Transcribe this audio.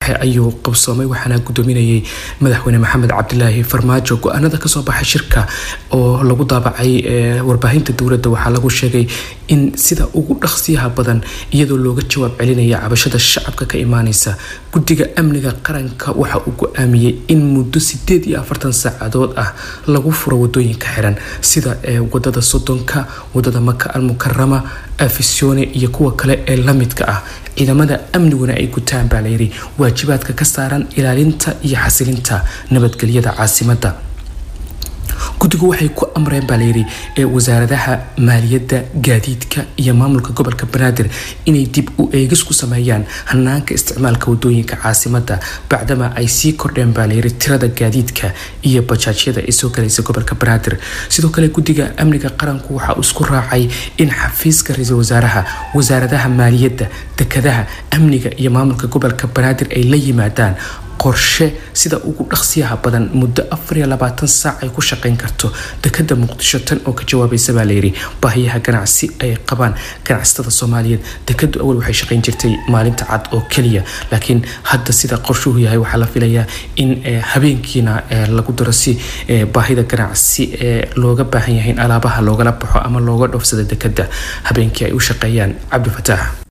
dhexe ayuu qabsoomay waxaana gudoominayay madaxweyne maxamed cabdilaahi farmaajo go-aanada kasoo baxay shirka oo lagu daabacay warbaahinta dowladda waxaa lagu sheegay in sida ugu dhaqsiyaha badan iyadoo looga jawaab celinaya cabashada shacabka ka imaaneysa guddiga amniga qaranka waxa uu go-aamiyey in muddo sideed iyo afartan saacadood ah lagu furo wadooyinka xiran sida wadada sodonka wadada maka almukarama afisyoone iyo kuwa kale ee lamidka ah ciidamada amniguna ay gutaan baa layidhi waajibaadka ka saaran ilaalinta iyo xasilinta nabadgelyada caasimada guddigu waxay ku amreen baa layidhi wasaaradaha maaliyadda gaadiidka iyo maamulka gobolka banaadir inay dib u eegis ku sameeyaan hanaanka isticmaalka wadooyinka caasimada bacdama ay sii kordheen baa layidhi tirada gaadiidka iyo bajaajyada ee soo galaysa gobolka banaadir sidoo kale guddiga amniga qaranku waxa uu isku raacay in xafiiska ra-iisul wasaaraha wasaaradaha maaliyadda dekadaha amniga iyo maamulka gobolka banaadir ay la yimaadaan qorshe sida ugu dhaqsiyaha badan muddo afar iyo labaatan saac ay ku shaqeyn karto dekada muqdisho tan oo ka jawaabaysa baa layidhi baahiyaha ganacsi ay qabaan ganacsatada soomaaliyeed dekadu awal waxay shaqeyn jirtay maalinta cad oo keliya laakiin hadda sida qorshuhu yahay waxaa la filayaa in habeenkiina lagu daro si baahida ganacsi ee looga baahan yahay in alaabaha loogala baxo ama looga dhoofsada dekada habeenkii ay u shaqeeyaan cabdifataax